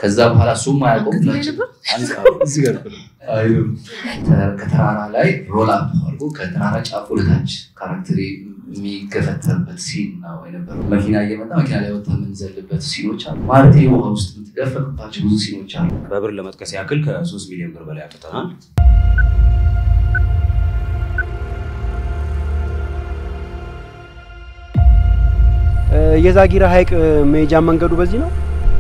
ከዛ በኋላ እሱም አያውቀውም ከዚህ ላይ ነጭ ነበር? እዚህ ጋር እኮ ነው። አይልም። ተ- ከተራራ ላይ ሮል አፕ አድርጎ ከተራራ ጫፍ ወደታች ካራክተር የሚገፈተርበት ሲን ነው የነበረው። መኪና እየመጣ መኪና ላይ ወጥተህ የምንዘልበት ሲኖች አሉ። ማለት ውሃ ውስጥ የምትደፈቅባቸው ብዙ ሲኖች አሉ። በብር ለመጥቀስ ያክል ከሶስት ሚሊዮን ብር በላይ አውጥተናል። የዛጊራ ሐይቅ መሄጃ መንገዱ በዚህ ነው።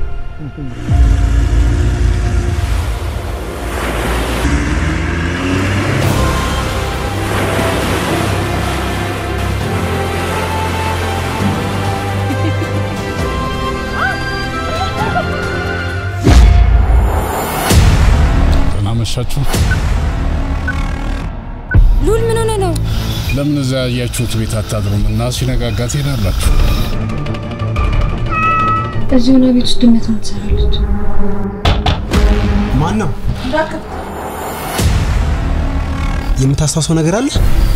ደህና መሻችሁ። ሉል ምን ሆነ ነው? ለምን እዛ ያያችሁት ቤት አታድሩም እና ሲነጋጋ ትሄዳላችሁ? እዚህ ሆነ ቤት ውስጥ ድመት ነው ትሰራለች። ማን ነው የምታስታውሰው ነገር አለ?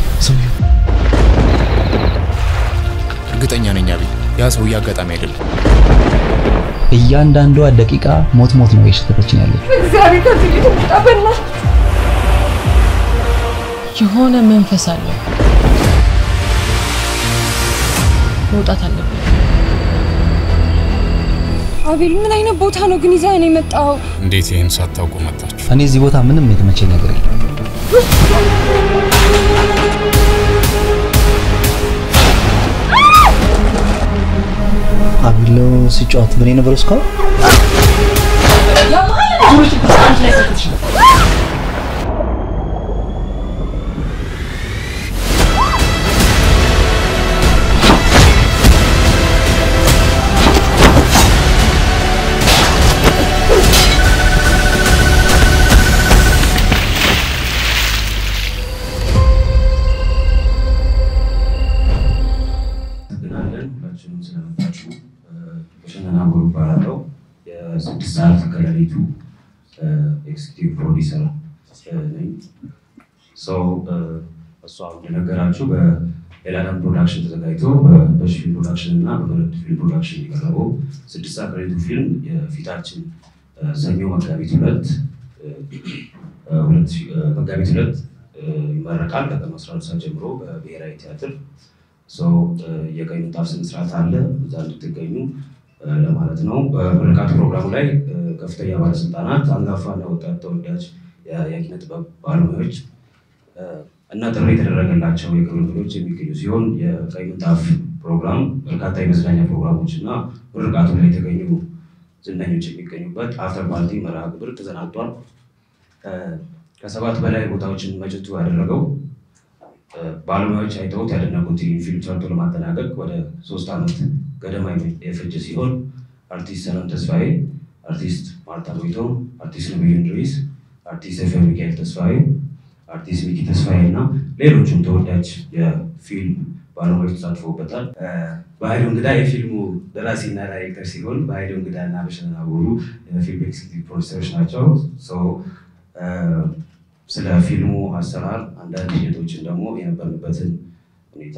እርግጠኛ ነኝ አቤል፣ ያ ሰውዬ አጋጣሚ አይደለም። እያንዳንዷ ደቂቃ ሞት ሞት ነው የሸተተችን ያለች። እግዚአብሔር ከዚህ ቤት ውጣ በእናትህ። የሆነ መንፈስ አለ። መውጣት አለብን። አቤል ምን አይነት ቦታ ነው ግን ይዘህ ነው የመጣው? እንዴት ይህን ሳታውቁ መጣችሁ? እኔ እዚህ ቦታ ምንም የተመቸኝ ነገር የለም። አቢሎ ሲጫወት ምን የነበረው እስካሁን አመሰግናለን ሁላችንም ስለመጣችሁ። ሸነና ጎሩ እባላለሁ። የስድስት ሰዓት ከሌሊቱ ኤክስኪዩቲቭ ፕሮዲሰር ነኝ። ሰው እሷ እንደነገራችሁ በኤላዳን ፕሮዳክሽን ተዘጋጅቶ በበሽ ፊልም ፕሮዳክሽን እና በመረድ ፊልም ፕሮዳክሽን የቀረበው ስድስት ሰዓት ከሌሊቱ ፊልም የፊታችን ሰኞ መጋቢት ሁለት ሁለት ሺህ- መጋቢት ሁለት ይመረቃል ከቀኑ 12 ሰዓት ጀምሮ በብሔራዊ ቲያትር ሰው የቀይ ምንጣፍ ስነ ስርዓት አለ፣ እዛ እንድትገኙ እ፣ ለማለት ነው። በምርቃት ፕሮግራሙ ላይ እ፣ ከፍተኛ ባለስልጣናት፣ አንጋፋና ወጣት ተወዳጅ የ- የኪነ ጥበብ ባለሙያዎች እ፣ እና ጥሪ የተደረገላቸው የክብር እንግዶች የሚገኙ ሲሆን የቀይ ምንጣፍ ፕሮግራም በርካታ የመዝናኛ ፕሮግራሞች እና ምርቃቱ ላይ የተገኙ ዝነኞች የሚገኙበት አፍተር ፓርቲ መርሃ ግብር ተሰናድቷል። እ፣ ከሰባት በላይ ቦታዎችን መጭቱ ያደረገው ባለሙያዎች አይተውት ያደነቁት ይህን ፊልም ሰርቶ ለማጠናቀቅ ወደ ሶስት ዓመት ገደማ የፈጀ ሲሆን አርቲስት ሰላም ተስፋዬ፣ አርቲስት ማርታ ቦይቶም፣ አርቲስት ነብዩ እንድሪስ፣ አርቲስት ኤፍሬም ሚካኤል ተስፋዬ፣ አርቲስት ሚኪ ተስፋዬ እና ሌሎቹም ተወዳጅ የፊልም ባለሙያዎች ተሳትፎበታል። እ፣ በኃይሉ እንግዳ የፊልሙ ደራሲና ዳይሬክተር ሲሆን በኃይሉ እንግዳ እና በሸነና ቦሩ የፊልም ኤክስኪዩቲቭ ፕሮዲሰሮች ናቸው። ሶ እ፣ ስለ ፊልሙ አሰራር አንዳንድ ሂደቶችን ደግሞ የነበርንበትን ሁኔታ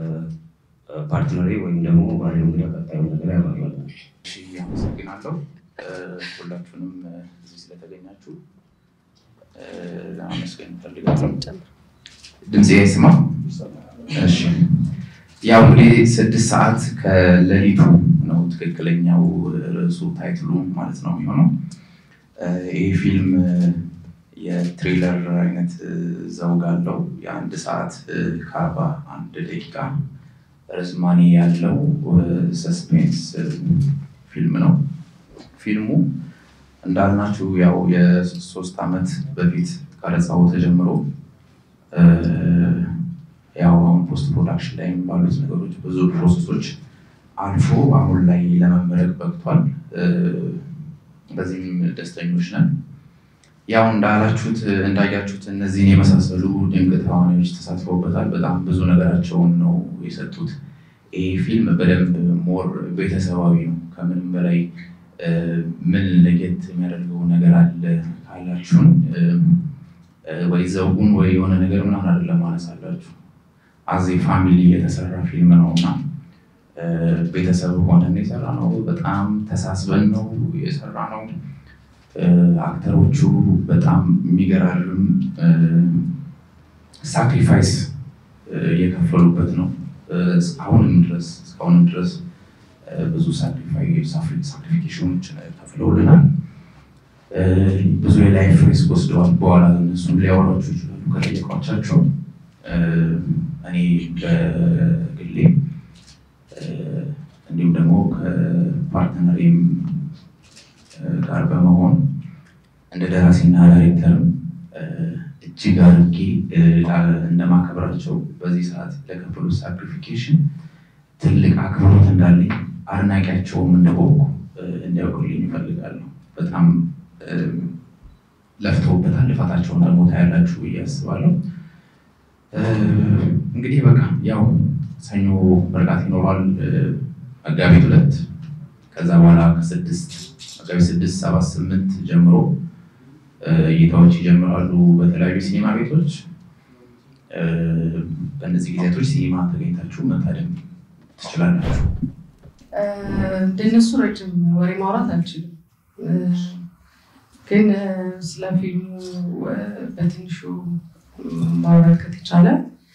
ፓርትነሬ ወይም ደግሞ ባለ እንግዳ ቀጣዩ ነገር ያባራል። እሺ፣ አመሰግናለሁ እ፣ ሁላችሁንም እ፣ እዚህ ስለተገኛችሁ እ፣ ለማመስገን እፈልጋለሁ። ድምፄ አይስማ? እሺ። ያው እንግዲህ ስድስት ሰዓት ከሌሊቱ ነው ትክክለኛው ርዕሱ ታይትሉ ማለት ነው የሚሆነው። እ፣ ይህ ፊልም እ፣ የትሬለር አይነት እ፣ ዘውግ አለው። የአንድ ሰዓት እ፣ ከአርባ አንድ ደቂቃ ርዝማኔ ያለው ሰስፔንስ ፊልም ነው። ፊልሙ እንዳልናችሁ ያው የሶስት ዓመት በፊት ቀረጻው ተጀምሮ እ፣ ያው አሁን ፖስት ፕሮዳክሽን ላይ ባሉት ነገሮች ብዙ ፕሮሰሶች አልፎ አሁን ላይ ለመመረቅ በቅቷል። እ፣ በዚህም ደስተኞች ነን። ያው እንዳላችሁት እንዳያችሁት እነዚህን የመሳሰሉ ድንቅ ተዋናዮች ተሳትፈውበታል። በጣም ብዙ ነገራቸውን ነው የሰጡት። ይህ ፊልም በደንብ ሞር ቤተሰባዊ ነው። ከምንም በላይ እ፣ ምን ለየት የሚያደርገው ነገር አለ ካላችሁን እ፣ እ፣ ወይ ዘውጉን ወይ የሆነ ነገር ምናምን አይደለም ማነሳላችሁ። አዜ ፋሚሊ የተሰራ ፊልም ነው እና እ፣ ቤተሰብ ሆነን የሰራ ነው። በጣም ተሳስበን ነው የሰራ ነው። አክተሮቹ በጣም የሚገራርም ሳክሪፋይስ የከፈሉበት ነው። አሁንም ድረስ እስካሁንም ድረስ ብዙ ሳክሪፊኬሽኖችን ከፍለውልናል። ብዙ የላይፍ ሪስክ ወስደዋል። በኋላ እነሱም ሊያወሯቸው ይችላሉ ከጠየቋቻቸው። እኔ በግሌ እንዲሁም ደግሞ ከፓርትነሬም ጋር በመሆን እንደ ደራሲና ዳይሬክተርም እጅግ አድርጌ እንደማከብራቸው በዚህ ሰዓት ለከፈሉት ሳክሪፊኬሽን ትልቅ አክብሮት እንዳለኝ አድናቂያቸውም እንደሆንኩ እንዲያውቁልኝ ይፈልጋሉ። በጣም ለፍተውበታል። ልፋታቸውን ደግሞ ታያላችሁ ብዬ አስባለሁ። እንግዲህ በቃ ያው ሰኞ ምርቃት ይኖሯል መጋቢት ሁለት ከዛ በኋላ ከስድስት መጋቢት ስድስት ሰባት ስምንት ጀምሮ እይታዎች ይጀምራሉ በተለያዩ ሲኒማ ቤቶች። በእነዚህ ጊዜያቶች ሲኒማ ተገኝታችሁ መታደም ትችላላችሁ። እንደነሱ ረጅም ወሬ ማውራት አልችልም፣ ግን ስለ ፊልሙ በትንሹ ማውራት ከተቻለ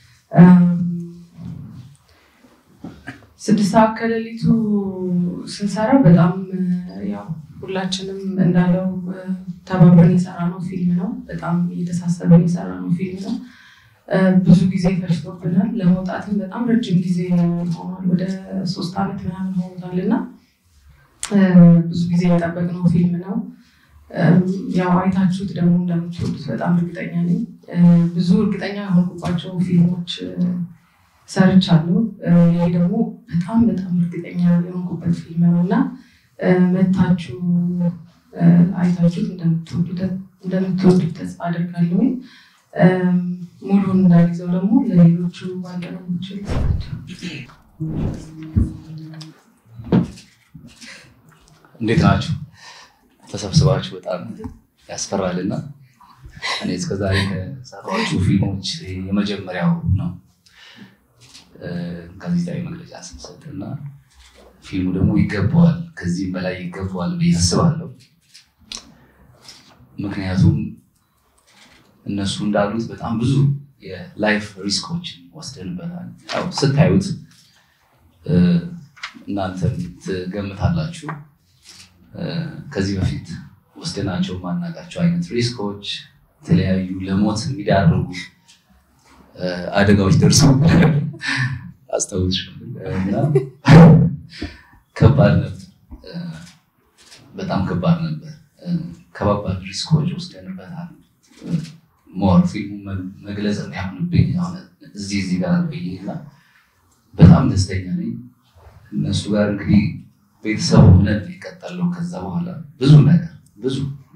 ስድስት ሰዓት ከሌሊቱ ስንሰራ በጣም ያው ሁላችንም እንዳለው ተባብረን የሰራ ነው ፊልም ነው። በጣም እየተሳሰበን የሰራ ነው ፊልም ነው። ብዙ ጊዜ ፈጅቶብናል። ለመውጣትም በጣም ረጅም ጊዜ ሆኗል። ወደ ሶስት ዓመት ምናምን ሆኖታል እና ብዙ ጊዜ የጠበቅነው ፊልም ነው። ያው አይታችሁት ደግሞ እንደምትወዱት በጣም እርግጠኛ ነኝ። ብዙ እርግጠኛ የሆንኩባቸው ፊልሞች ሰርቻለሁ። ይሄ ደግሞ በጣም በጣም እርግጠኛ የሆንኩበት ፊልም ነው እና መታችሁ አይታችሁት እንደምትወዱት ተስፋ አደርጋለሁ። ሙሉን እንዳልይዘው ደግሞ ለሌሎቹ ባልደረቦች ልስጣቸው። እንዴት ናችሁ? ተሰብስባችሁ በጣም ያስፈራልና እኔ እስከዛሬ ከሰራኋቸው ፊልሞች የመጀመሪያው ነው ጋዜጣዊ መግለጫ ስንሰጥ እና ፊልሙ ደግሞ ይገባዋል፣ ከዚህም በላይ ይገባዋል ብዬ አስባለሁ። ምክንያቱም እነሱ እንዳሉት በጣም ብዙ የላይፍ ሪስኮችን ወስደንበታል። ያው ስታዩት እናንተም ትገምታላችሁ። ከዚህ በፊት ወስደናቸው ማናቃቸው አይነት ሪስኮች፣ የተለያዩ ለሞት የሚዳርጉ አደጋዎች ደርሶ አስታውስ እና ከባድ ነበር። በጣም ከባድ ነበር። ከባባድ ሪስኮች ወስደንበታል። ሞር ፊልሙ መግለጽ የሚያምንብኝ እዚህ እዚህ ጋር ብዬ እና በጣም ደስተኛ ነኝ። እነሱ ጋር እንግዲህ ቤተሰብ ሆነን የቀጠለው ከዛ በኋላ ብዙ ነገር ብዙ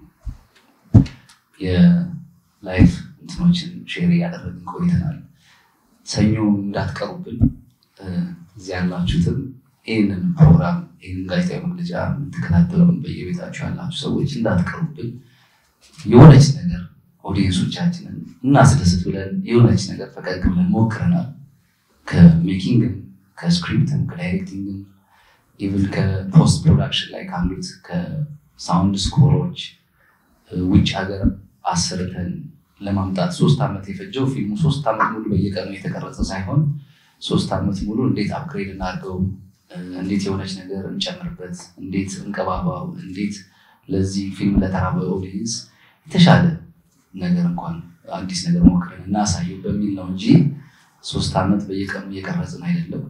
የላይፍ እንትኖችን ሼር እያደረግን ቆይተናል። ሰኞ እንዳትቀሩብን እዚህ ያላችሁትም ይህንን ፕሮግራም ይህንን ጋዜጣዊ መግለጫ የምትከታተለውን በየቤታችሁ ያላችሁ ሰዎች እንዳትቀሩብን የሆነች ነገር ኦዲየንሶቻችንን እናስደስት ብለን የሆነች ነገር ፈቀቅ ብለን ሞክረናል። ከሜኪንግም ከስክሪፕትም ከዳይሬክቲንግም ኢቭን ከፖስት ፕሮዳክሽን ላይ ካሉት ከሳውንድ ስኮሮች ውጭ ሀገር አሰርተን ለማምጣት ሶስት ዓመት የፈጀው ፊልሙ ሶስት ዓመት ሙሉ በየቀኑ የተቀረጸ ሳይሆን ሶስት ዓመት ሙሉ እንዴት አፕግሬድ እናድርገው፣ እንዴት የሆነች ነገር እንጨምርበት፣ እንዴት እንቀባባው፣ እንዴት ለዚህ ፊልም ለተራበ ኦዲየንስ የተሻለ ነገር እንኳን አዲስ ነገር ሞክረን እናሳየው በሚል ነው እንጂ ሶስት ዓመት በየቀኑ እየቀረጽን አይደለም።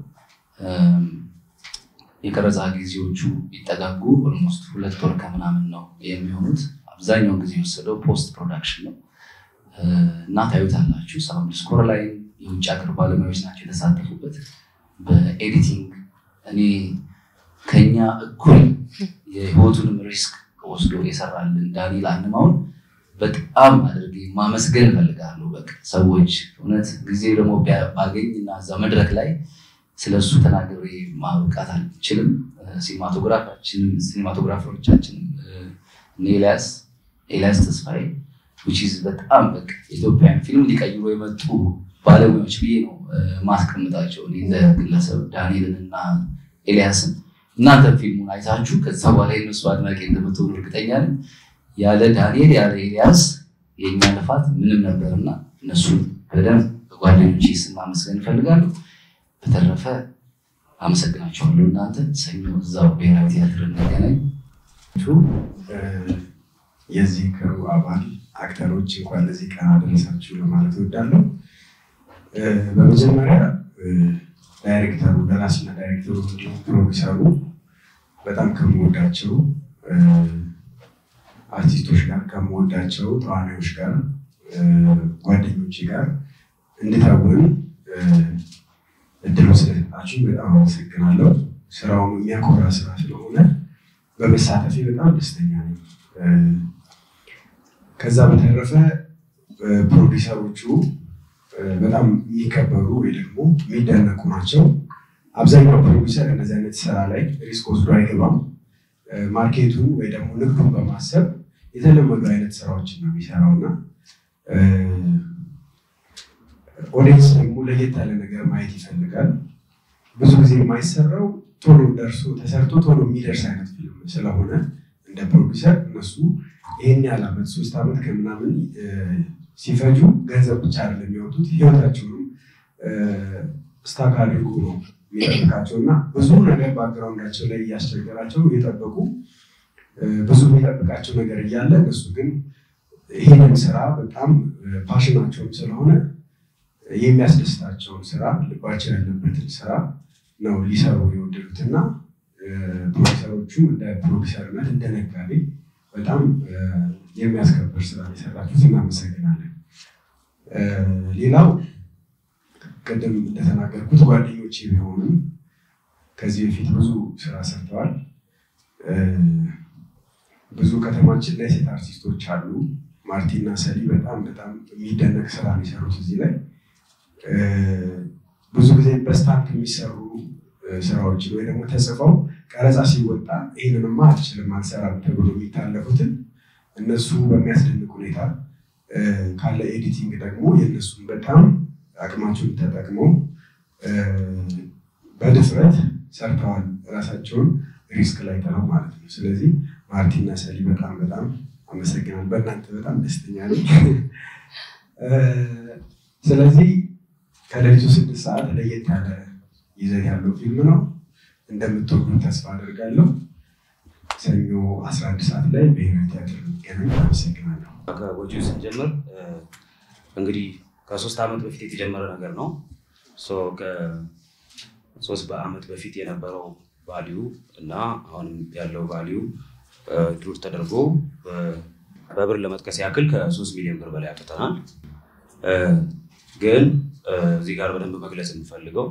የቀረጻ ጊዜዎቹ ቢጠጋጉ ኦልሞስት ሁለት ወር ከምናምን ነው የሚሆኑት። አብዛኛውን ጊዜ የወሰደው ፖስት ፕሮዳክሽን ነው እና ታዩታላችሁ። ሳውንድ ስኮር ላይ የውጭ ሀገር ባለሙያዎች ናቸው የተሳተፉበት። በኤዲቲንግ እኔ ከኛ እኩል የህይወቱንም ሪስክ ወስዶ የሰራልን ዳንኤል አንማውን በጣም አድርጌ ማመስገን እፈልጋለሁ። በቃ ሰዎች እውነት ጊዜ ደግሞ ባገኝ እና እዛ መድረክ ላይ ስለሱ ተናግሬ ማብቃት አልችልም። ሲኒማቶግራፋችንም ሲኒማቶግራፈሮቻችንም እነ ኤልያስ ኤልያስ ተስፋዬ ዊችዝ በጣም በቃ የኢትዮጵያን ፊልም ሊቀይሩ የመጡ ባለሙያዎች ብዬ ነው ማስቀምጣቸው። እኔ እንደ ግለሰብ ዳንኤልን እና ኤልያስን እናንተ ፊልሙን አይታችሁ ከዛ በኋላ የነሱ አድናቂ እንደምትሆኑ እርግጠኛ ነኝ። ያለ ዳንኤል ያለ ኤልያስ የእኛ ልፋት ምንም ነበርና እነሱን በደንብ በጓደኞች ስም ማመስገን እፈልጋለሁ። በተረፈ አመሰግናቸዋለሁ። እናንተ ሰኞ እዛው ብሔራዊ ቲያትር እንገናኝ። የዚህ ክሩ አባል አክተሮች እንኳን ለዚህ ቀን አደረሳችሁ ለማለት እወዳለሁ። በመጀመሪያ ዳይሬክተሩ ደራሲና ዳይሬክተሩ እንዲሁም ፕሮዲሰሩ በጣም ከምወዳቸው አርቲስቶች ጋር ከምወዳቸው ተዋናዮች ጋር ጓደኞቼ ጋር እንድታውን እድሉ ስለሰጣችሁ በጣም አመሰግናለሁ። ስራውም የሚያኮራ ስራ ስለሆነ በመሳተፌ በጣም ደስተኛ ነኝ። ከዛ በተረፈ ፕሮዲሰሮቹ በጣም የሚከበሩ ወይ ደግሞ የሚደነቁ ናቸው። አብዛኛው ፕሮዲሰር እንደዚህ አይነት ስራ ላይ ሪስክ ወስዶ አይገባም። ማርኬቱን ወይ ደግሞ ንግዱን በማሰብ የተለመዱ አይነት ስራዎችን ነው የሚሰራው እና ኦዲየንስ ደግሞ ለየት ያለ ነገር ማየት ይፈልጋል። ብዙ ጊዜ የማይሰራው ቶሎ ደርሶ ተሰርቶ ቶሎ የሚደርስ አይነት ፊልም ስለሆነ እንደ ፕሮዲሰር እነሱ ይህን ያህል ዓመት ሶስት ዓመት ከምናምን ሲፈጁ ገንዘብ ብቻ አይደለም የሚያወጡት ህይወታቸውንም ስታክ አድርጎ ነው የሚጠብቃቸው እና ብዙ ነገር ባክግራውንዳቸው ላይ እያስቸገራቸው እየጠበቁ ብዙ የሚጠብቃቸው ነገር እያለ እነሱ ግን ይህንን ስራ በጣም ፓሽናቸውም ስለሆነ የሚያስደስታቸውን ስራ ልባቸው ያለበትን ስራ ነው ሊሰሩ የወደዱት እና ፕሮዲሰሮቹም እንደ ፕሮዲሰርነት እንደ ነጋዴ በጣም የሚያስከብር ስራ የሰራችሁት እናመሰግናለን። ሌላው ቅድም እንደተናገርኩት ጓደኞቼ ቢሆንም ከዚህ በፊት ብዙ ስራ ሰርተዋል። ብዙ ከተማችን ላይ ሴት አርቲስቶች አሉ። ማርቲና ሰሊ በጣም በጣም የሚደነቅ ስራ ነው የሰሩት እዚህ ላይ ብዙ ጊዜ በስታንት የሚሰሩ ስራዎችን ወይ ደግሞ ተጽፈው ቀረጻ ሲወጣ ይህንንማ አልችልም አልሰራም ተብሎ የሚታለፉትን እነሱ በሚያስደንቅ ሁኔታ ካለ ኤዲቲንግ ደግሞ የእነሱን በጣም አቅማቸውን ተጠቅመው በድፍረት ሰርተዋል። ራሳቸውን ሪስክ ላይ ጥለው ማለት ነው። ስለዚህ ማርቲና ሰሊ በጣም በጣም አመሰግናል። በእናንተ በጣም ደስተኛ ነኝ። ስለዚህ ከሌሊቱ ስድስት ሰዓት ለየት ያለ ይዘት ያለው ፊልም ነው። እንደምትወዱ ተስፋ አደርጋለሁ። ሰኞ 11 ሰዓት ላይ ብሔራዊ ቲያትር የሚገናኝ። አመሰግናለሁ። ከወጪው ስንጀምር እንግዲህ ከሶስት ዓመት በፊት የተጀመረ ነገር ነው። ከሶስት በዓመት በፊት የነበረው ቫሊዩ እና አሁንም ያለው ቫሊዩ ድሩር ተደርጎ በብር ለመጥቀስ ያክል ከሶስት ሚሊዮን ብር በላይ አውጥተናል። ግን እዚህ ጋር በደንብ መግለጽ የምፈልገው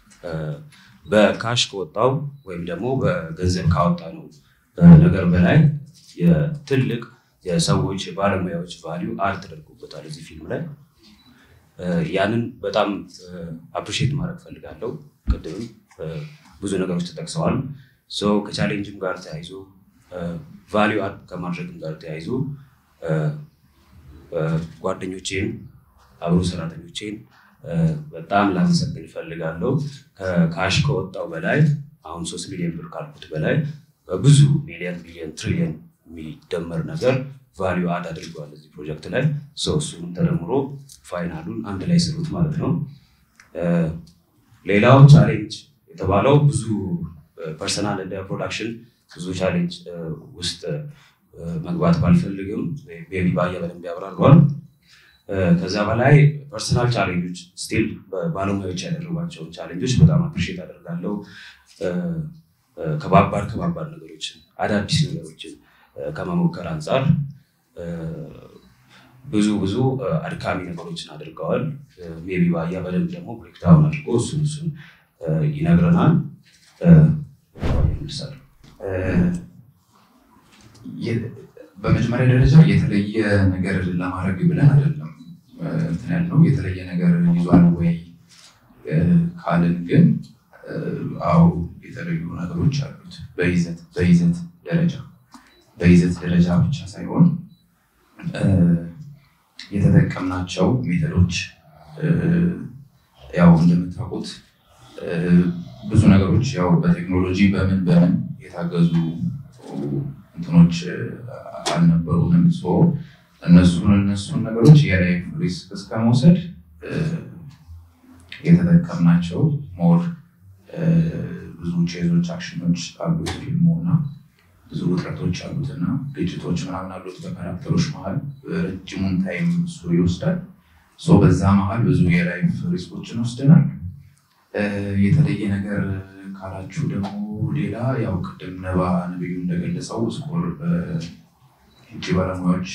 በካሽ ከወጣው ወይም ደግሞ በገንዘብ ካወጣ ነው ነገር በላይ የትልቅ የሰዎች የባለሙያዎች ቫሊዩ አድ ተደርጎበታል እዚህ ፊልም ላይ። ያንን በጣም አፕሪሺየት ማድረግ ፈልጋለሁ። ቅድምም ብዙ ነገሮች ተጠቅሰዋል። ሰው ከቻሌንጅም ጋር ተያይዞ ቫሊዩ አድ ከማድረግም ጋር ተያይዞ ጓደኞቼን አብሮ ሰራተኞቼን በጣም ላመሰግን እፈልጋለሁ። ከካሽ ከወጣው በላይ አሁን ሶስት ሚሊዮን ብር ካልኩት በላይ በብዙ ሚሊዮን ሚሊዮን ትሪሊዮን የሚደመር ነገር ቫሊዩ አድ አድርገዋል እዚህ ፕሮጀክት ላይ ሰው እሱም ተደምሮ ፋይናሉን አንድ ላይ ስሩት ማለት ነው። ሌላው ቻሌንጅ የተባለው ብዙ ፐርሰናል እንደ ፕሮዳክሽን ብዙ ቻሌንጅ ውስጥ መግባት ባልፈልግም ቤቢ ባየ በደንብ ያብራሯል። ከዛ በላይ ፐርሰናል ቻሌንጆች ስቲል ባለሙያዎች ያደረጓቸውን ቻሌንጆች በጣም አፕሪሼት አደርጋለሁ። ከባባድ ከባባድ ነገሮችን አዳዲስ ነገሮችን ከመሞከር አንጻር ብዙ ብዙ አድካሚ ነገሮችን አድርገዋል። ሜቢ ባያ በደንብ ደግሞ ብሬክዳውን አድርጎ እሱን እሱን ይነግረናል። ይመልሳል። በመጀመሪያ ደረጃ የተለየ ነገር ለማድረግ ብለን አይደለም እንትን ያልነው። የተለየ ነገር ይዟል ወይ ካልን ግን አዎ የተለዩ ነገሮች አሉት። በይዘት በይዘት ደረጃ በይዘት ደረጃ ብቻ ሳይሆን የተጠቀምናቸው ሜተዶች ያው እንደምታውቁት ብዙ ነገሮች ያው በቴክኖሎጂ በምን በምን የታገዙ እንትኖች አልነበሩንም። ሶ እነሱን እነሱን ነገሮች የላይፍ ሪስክ እስከ መውሰድ የተጠቀምናቸው ሞር ብዙ ቼዞች፣ አክሽኖች አሉት ፊልሙ እና ብዙ ውጥረቶች አሉት እና ግጭቶች ምናምን አሉት በካራክተሮች መሀል ረጅሙን ታይም እሱ ይወስዳል። ሶ በዛ መሀል ብዙ የላይፍ ሪስኮችን ወስደናል። የተለየ ነገር ካላችሁ ደግሞ ሌላ ያው ቅድም ነባ ነብዩ እንደገለጸው ስኮር በውጭ ባለሙያዎች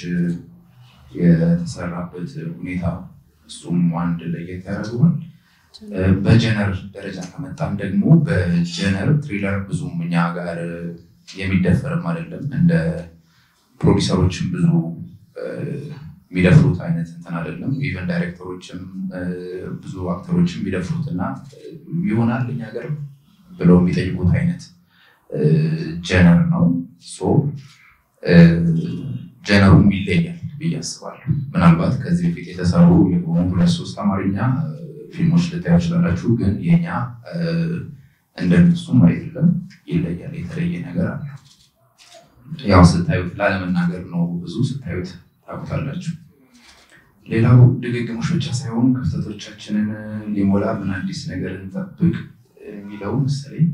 የተሰራበት ሁኔታ እሱም አንድ ለየት ያደርገዋል። በጀነር ደረጃ ከመጣም ደግሞ በጀነር ትሪለር ብዙም እኛ ጋር የሚደፈርም አይደለም። እንደ ፕሮዲሰሮችም ብዙ የሚደፍሩት አይነት እንትን አይደለም። ኢቨን ዳይሬክተሮችም ብዙ አክተሮችም የሚደፍሩት እና ይሆናል እኛ ሀገር ብለው የሚጠይቁት አይነት ጀነር ነው። ሶ ጀነሩም ይለያል ብዬ አስባለሁ። ምናልባት ከዚህ በፊት የተሰሩ የሆኑ ሁለት ሶስት አማርኛ ፊልሞች ልታዩ ይችላላችሁ፣ ግን የኛ እንደነሱም አይደለም፣ ይለያል። የተለየ ነገር አለ። ያው ስታዩት ላለመናገር ነው፣ ብዙ ስታዩት ታውቁታላችሁ። ሌላው ድግግሞሽ ብቻ ሳይሆን ክፍተቶቻችንን ሊሞላ ምን አዲስ ነገር እንጠብቅ የሚለው መሰለኝ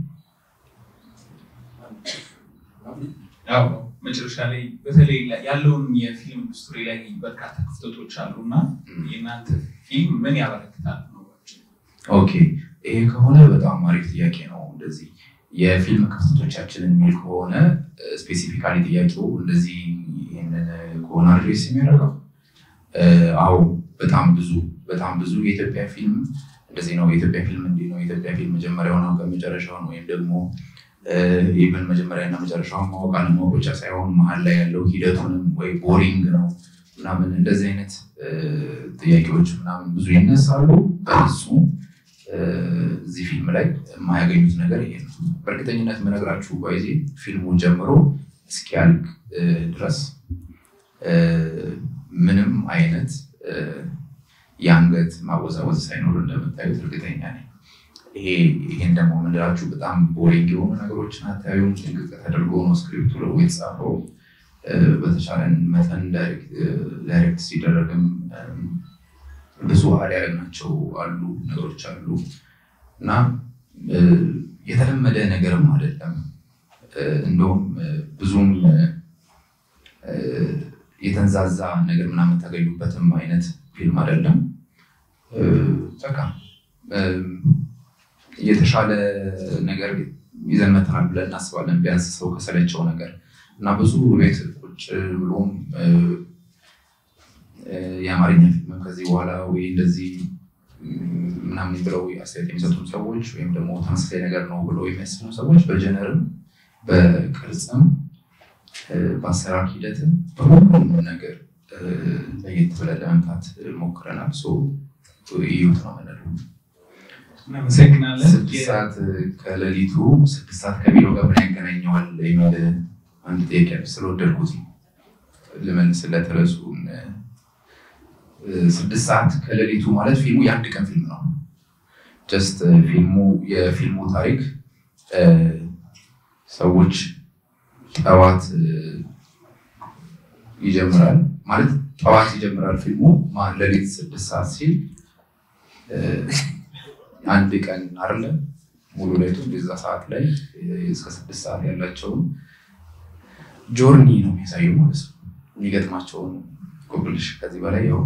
ያው መጨረሻ ላይ በተለይ ያለውን የፊልም ኢንዱስትሪ ላይ በርካታ ክፍተቶች አሉ እና የእናንተ ፊልም ምን ያበረክታል ነው? ኦኬ ይሄ ከሆነ በጣም አሪፍ ጥያቄ ነው። እንደዚህ የፊልም ክፍተቶቻችንን የሚል ከሆነ ስፔሲፊካሊ ጥያቄው እንደዚህ ይህንን ከሆነ አድሬስ የሚያደርገው አዎ፣ በጣም ብዙ በጣም ብዙ የኢትዮጵያ ፊልም እንደዚህ ነው። የኢትዮጵያ ፊልም እንዲህ ነው። የኢትዮጵያ ፊልም መጀመሪያው ነው ከመጨረሻው ነው ወይም ደግሞ ኢቨን መጀመሪያና መጨረሻውን ማወቅ አለማወቅ ብቻ ሳይሆን መሀል ላይ ያለው ሂደቱንም ወይ ቦሪንግ ነው ምናምን እንደዚህ አይነት ጥያቄዎች ምናምን ብዙ ይነሳሉ። በእሱ እዚህ ፊልም ላይ የማያገኙት ነገር ይሄ ነው። በእርግጠኝነት የምነግራችሁ ባይዜ ፊልሙን ጀምሮ እስኪያልቅ ድረስ ምንም አይነት የአንገት ማወዛወዝ ሳይኖር እንደምታዩት እርግጠኛ ነኝ። ይሄ ይሄን ደግሞ የምንላችሁ በጣም ቦሪንግ የሆኑ ነገሮችን አታዩም። ጥንቅቅ ተደርጎ ነው ስክሪፕቱ ለው የተጻፈው። በተቻለን መጠን ዳይሬክት ሲደረግም ብዙ አድ ያደረግናቸው አሉ ነገሮች አሉ እና የተለመደ ነገርም አይደለም። እንደውም ብዙም የተንዛዛ ነገር ምናምን ታገኙበትም አይነት ፊልም አይደለም። በቃ የተሻለ ነገር ይዘን መተናል ብለን እናስባለን። ቢያንስ ሰው ከሰለቸው ነገር እና ብዙ ቤት ቁጭ ብሎም የአማርኛ ፊልም ከዚህ በኋላ ወይ እንደዚህ ምናምን ብለው አስተያየት የሚሰጡ ሰዎች ወይም ደግሞ ተመሳሳይ ነገር ነው ብለው የሚያስቡ ሰዎች በጀነርም በቅርጽም በአሰራር ሂደትም በሁሉም ነገር ለየት ብለን ለመምጣት ሞክረናል። እዩት ነው የምንለው። እናመሰግናለን። ስድስት ሰዓት ከሌሊቱ ስድስት ሰዓት ከቢሮ ጋር ምን ያገናኘዋል የሚል አንድ ጥያቄ ስለወደድኩት ነው ልመልስለት ርዕሱን። ስድስት ሰዓት ከሌሊቱ ማለት ፊልሙ የአንድ ቀን ፊልም ነው። ጀስት ፊልሙ የፊልሙ ታሪክ ሰዎች ጠዋት ይጀምራል ማለት ጠዋት ይጀምራል ፊልሙ ሌሊት ስድስት ሰዓት ሲል አንድ ቀን አለ ሙሉ ሌቱ እንደዛ ሰዓት ላይ እስከ ስድስት ሰዓት ያላቸውን ጆርኒ ነው የሚያሳየው ማለት ነው። የሚገጥማቸውን ኮብልሽ ከዚህ በላይ ያው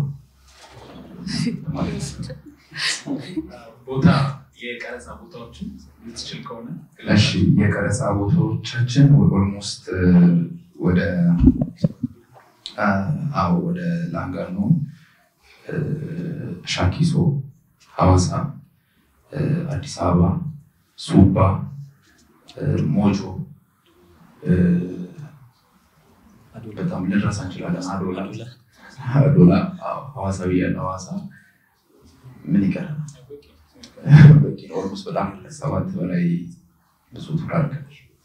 ማለት ነው። ቦታ የቀረጻ ቦታዎችን ልትችል ከሆነ እሺ የቀረጻ ቦታዎቻችን ኦልሞስት ወደ አዎ ወደ ላንጋኖ፣ ሻኪሶ፣ ሐዋሳ፣ አዲስ አበባ፣ ሱባ፣ ሞጆ በጣም ልንረሳ እንችላለን። አዶላ አዶላ ሐዋሳ ብያለሁ። ሐዋሳ ምን ይቀረናል? ኦልሞስት በጣም ሰባት በላይ ብዙ ትራርከል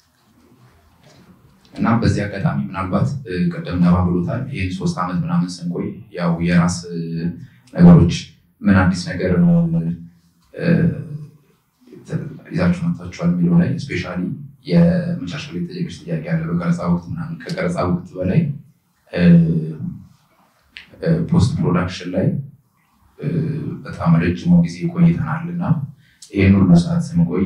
እና በዚህ አጋጣሚ ምናልባት ቀደም ነባ ብሎታል። ይህን ሶስት ዓመት ምናምን ስንቆይ ያው የራስ ነገሮች ምን አዲስ ነገር ይዛችሁ መጥታችኋል የሚለው ላይ ስፔሻሊ የመጨረሻ ላይ የተጠየቀች ጥያቄ ያለ በቀረፃ ወቅት ምናምን ከቀረፃ ወቅት በላይ ፖስት ፕሮዳክሽን ላይ በጣም ረጅሙ ጊዜ ቆይተናል እና ይህን ሁሉ ሰዓት ስንቆይ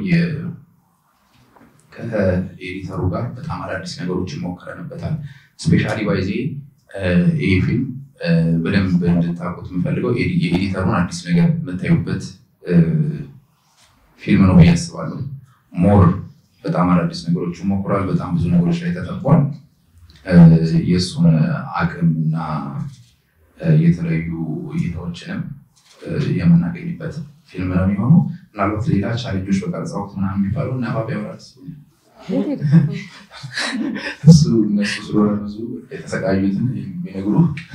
ከኤዲተሩ ጋር በጣም አዳዲስ ነገሮችን ሞክረንበታል። ስፔሻሊ ባይዜ ይህ ፊልም በደንብ እንድታውቁት የምፈልገው የኤዲተሩን አዲስ ነገር የምታዩበት ፊልም ነው ብዬ አስባለሁ። ሞር በጣም አዳዲስ ነገሮችን ሞክሯል። በጣም ብዙ ነገሮች ላይ ተጠቋል። የእሱን አቅም እና የተለያዩ እይታዎችንም የምናገኝበት ፊልም ነው የሚሆነው። ምናልባት ሌላ ቻሌንጆች በቀረጻ ወቅት ምናምን የሚባለው ነባብ ያወራል እሱ እነሱ ስለሆነ ብዙ የተሰቃዩትን የሚነግሩ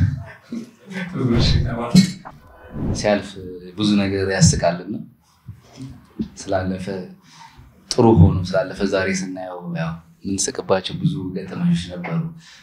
ሲያልፍ ብዙ ነገር ያስቃልና ስላለፈ ጥሩ ሆኖ ስላለፈ ዛሬ ስናየው ያው የምንስቅባቸው ብዙ ገጠመኞች ነበሩ።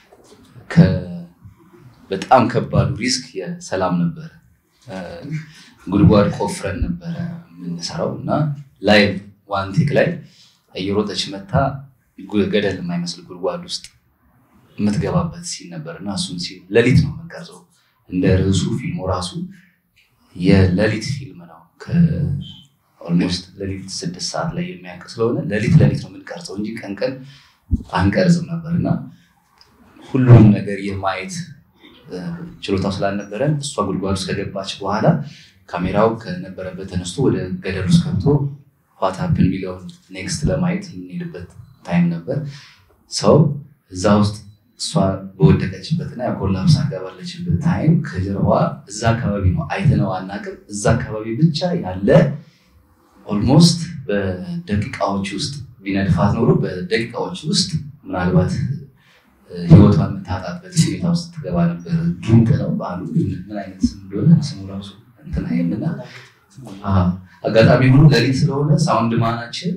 በጣም ከባዱ ሪስክ የሰላም ነበረ። ጉድጓድ ቆፍረን ነበረ የምንሰራው እና ላይቭ ዋን ቴክ ላይ እየሮጠች መታ ገደል የማይመስል ጉድጓድ ውስጥ የምትገባበት ሲን ነበር እና እሱን ሲን ሌሊት ነው የምንቀርጸው። እንደ ርዕሱ ፊልሙ ራሱ የሌሊት ፊልም ነው። ኦልሞስት ሌሊት ስድስት ሰዓት ላይ የሚያልቅ ስለሆነ ሌሊት ሌሊት ነው የምንቀርጸው እንጂ ቀን ቀን አንቀርጽም ነበር እና ሁሉም ነገር የማየት ችሎታው ስላልነበረን እሷ ጉድጓድ ውስጥ ከገባች በኋላ ካሜራው ከነበረበት ተነስቶ ወደ ገደል ውስጥ ገብቶ ዋትሀፕን የሚለውን ኔክስት ለማየት የምንሄድበት ታይም ነበር። ሰው እዛ ውስጥ እሷ በወደቀችበትና ኮላፕስ አጋባለችበት ታይም ከጀርባ እዛ አካባቢ ነው አይተነው አናውቅም። እዛ አካባቢ ብቻ ያለ ኦልሞስት በደቂቃዎች ውስጥ ቢነድፋት ኖሮ በደቂቃዎች ውስጥ ምናልባት ህይወቷን የምታጣበት ሁኔታ ውስጥ ትገባ ነበር። ጊንጥ ነው በዓሉ ምን አይነት ስም እንደሆነ ስሙ ራሱ እንትን አይልና አጋጣሚ ሆኖ ሌሊት ስለሆነ ሳውንድ ማናችን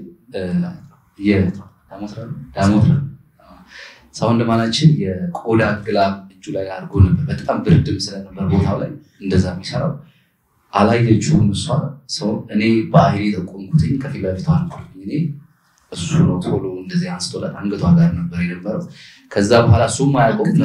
ዳሞትራ ሳውንድ ማናችን የቆዳ ግላብ እጁ ላይ አድርጎ ነበር። በጣም ብርድም ስለነበር ቦታው ላይ እንደዛ የሚሰራው አላየችውም። እሷ ሰው እኔ በአይኔ ጠቆምኩትኝ ከፊት ለፊቷ ነበርኩኝ እኔ እሱ ነው ቶሎ እንደዚህ አንስቶላት አንገቷ ጋር ነበር የነበረው። ከዛ በኋላ እሱም አያውቀውም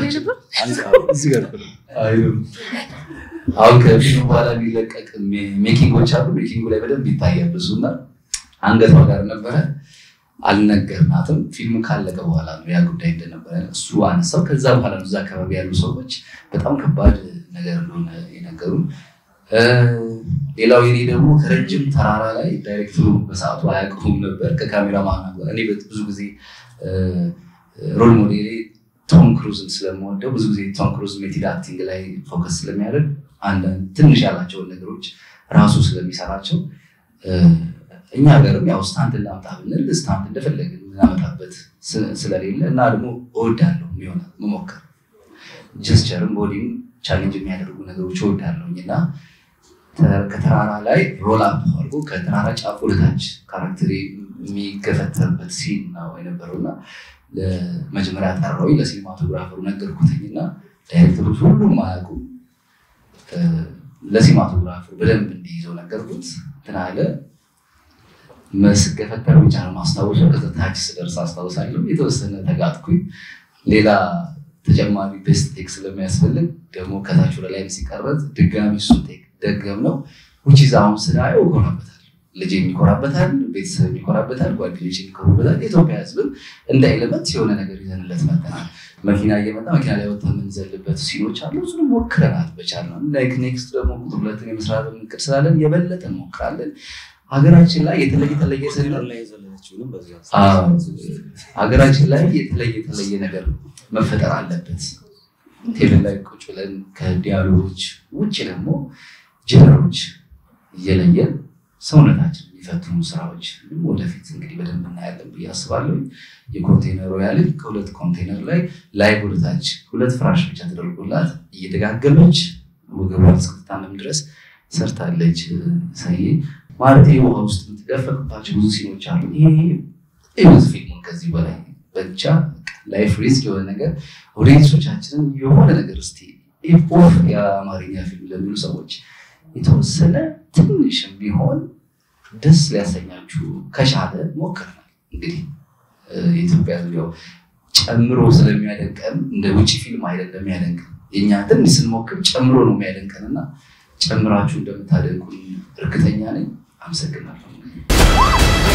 አሁን ከፊልሙ በኋላ የሚለቀቅ ሜኪንጎች አሉ። ሜኪንጉ ላይ በደንብ ይታያል ብዙ እና አንገቷ ጋር ነበረ። አልነገርናትም። ፊልሙ ካለቀ በኋላ ነው ያ ጉዳይ እንደነበረ እሱ አነሳው። ከዛ በኋላ ነው እዛ አካባቢ ያሉ ሰዎች በጣም ከባድ ነገር እንደሆነ የነገሩን። ሌላው የኔ ደግሞ ከረጅም ተራራ ላይ ዳይሬክተሩ በሰዓቱ አያውቀውም ነበር ከካሜራ ማን እኔ ብዙ ጊዜ ሮል ሞዴሌ ቶም ክሩዝን ስለምወደው ብዙ ጊዜ ቶም ክሩዝ ሜቲድ አክቲንግ ላይ ፎከስ ስለሚያደርግ አንዳንድ ትንሽ ያላቸውን ነገሮች ራሱ ስለሚሰራቸው እኛ ሀገርም ያው ስታንት እናምጣ ብንል ስታንት እንደፈለግን የምናመጣበት ስለሌለ እና ደግሞ እወዳለሁ የሚሆነ መሞከር ጀስቸርም ቦዲም ቻሌንጅ የሚያደርጉ ነገሮች እወዳለሁኝ እና ከተራራ ላይ ሮል አፕ አድርጎ ከተራራ ጫፍ ወደታች ካራክተሪ የሚገፈተርበት ሲን ነው የነበረው እና ለመጀመሪያ ጠራዊ ለሲኒማቶግራፈሩ ነገርኩትኝ እና ዳይሬክተሮች ሁሉም አያውቁም። ለሲኒማቶግራፈሩ በደንብ እንዲይዘው ነገርኩት። እንትን አለ መስገፈተር ብቻ ነው ማስታወሻው። ከዛ ታች ስደርስ አስታውሳለሁ የተወሰነ ተጋጥኩኝ። ሌላ ተጨማሪ ቤስት ቴክ ስለሚያስፈልግ ደግሞ ከታች ወደ ላይም ሲቀረጽ ድጋሚ እሱን ቴክ ደገም ነው ውጭ አሁን ስናየው እኮራበታል። ልጅ የሚኮራበታል፣ ቤተሰብ የሚኮራበታል፣ ጓደኞች የሚኮሩበታል። የኢትዮጵያ ሕዝብም እንደ ኤሌመንት የሆነ ነገር ይዘንለት መጠናል። መኪና እየመጣ መኪና ላይ ወጥተን የምንዘልበት ሲኖች አሉ። እሱንም ሞክረናል በቻልነው። ላይክ ኔክስት ደግሞ ቁጥር ሁለትን የመስራት እቅድ ስላለን የበለጠ እንሞክራለን። ሀገራችን ላይ የተለየ የተለየ ሀገራችን ላይ የተለየ የተለየ ነገር መፈጠር አለበት። ቴብል ላይ ቁጭ ብለን ከዲያሎጎች ውጭ ደግሞ ጀነሮች እየለየን ሰውነታችን የሚፈትኑ ስራዎች ወደፊት እንግዲህ በደንብ እናያለን ብዬ አስባለሁ። የኮንቴነር ሮያልን ከሁለት ኮንቴነር ላይ ላይ ወደታች ሁለት ፍራሽ ብቻ ተደርጎላት እየደጋገመች ወገቧን እስክትታመም ድረስ ሰርታለች። ሰዬ ማለት ውሃ ውስጥ የምትደፈቅባቸው ብዙ ሲኖች አሉ። ይሄ ብዙ ፊልሙን ከዚህ በላይ ብቻ ላይፍ ሪስክ የሆነ ነገር ኦዲየንሶቻችንን የሆነ ነገር እስኪ ኦፍ የአማርኛ ፊልም ለሚሉ ሰዎች የተወሰነ ትንሽም ቢሆን ደስ ሊያሰኛችሁ ከቻለ ሞክረናል። እንግዲህ የኢትዮጵያ ያው ጨምሮ ስለሚያደንቀን እንደ ውጭ ፊልም አይደለም የሚያደንቀን። የኛ ትንሽ ስንሞክር ጨምሮ ነው የሚያደንቀን እና ጨምራችሁ እንደምታደንቁን እርግጠኛ ነኝ። አመሰግናለሁ።